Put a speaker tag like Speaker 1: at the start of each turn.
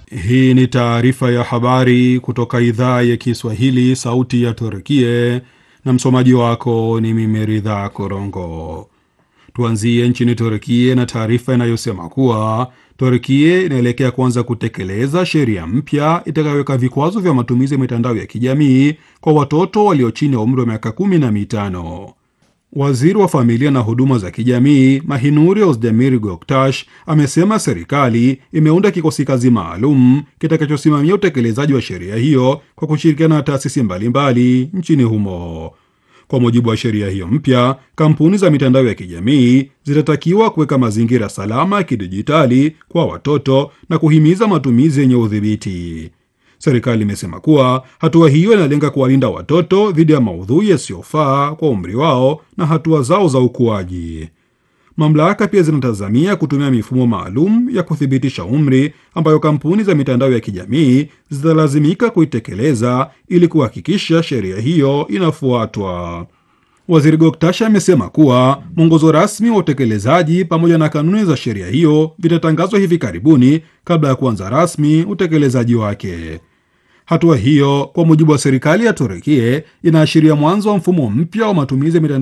Speaker 1: Hii ni taarifa ya habari kutoka idhaa ya Kiswahili, sauti ya Turkie, na msomaji wako ni mimi Ridha Korongo. Tuanzie nchini Turkie na taarifa inayosema kuwa Turkie inaelekea kuanza kutekeleza sheria mpya itakayoweka vikwazo vya matumizi ya mitandao ya kijamii kwa watoto walio chini ya umri wa miaka kumi na mitano. Waziri wa familia na huduma za kijamii Mahinuri Ozdemir Goktash amesema serikali imeunda kikosi kazi maalum kitakachosimamia utekelezaji wa sheria hiyo kwa kushirikiana na taasisi mbalimbali nchini humo. Kwa mujibu wa sheria hiyo mpya, kampuni za mitandao ya kijamii zitatakiwa kuweka mazingira salama ya kidijitali kwa watoto na kuhimiza matumizi yenye udhibiti. Serikali imesema kuwa hatua hiyo inalenga kuwalinda watoto dhidi ya maudhui yasiyofaa kwa umri wao na hatua zao za ukuaji. Mamlaka pia zinatazamia kutumia mifumo maalum ya kuthibitisha umri ambayo kampuni za mitandao ya kijamii zitalazimika kuitekeleza ili kuhakikisha sheria hiyo inafuatwa. Waziri Goktasha amesema kuwa mwongozo rasmi wa utekelezaji pamoja na kanuni za sheria hiyo vitatangazwa hivi karibuni kabla ya kuanza rasmi utekelezaji wake. Hatua hiyo kwa mujibu wa serikali ya Turukia inaashiria mwanzo wa mfumo mpya wa matumizi ya mitandao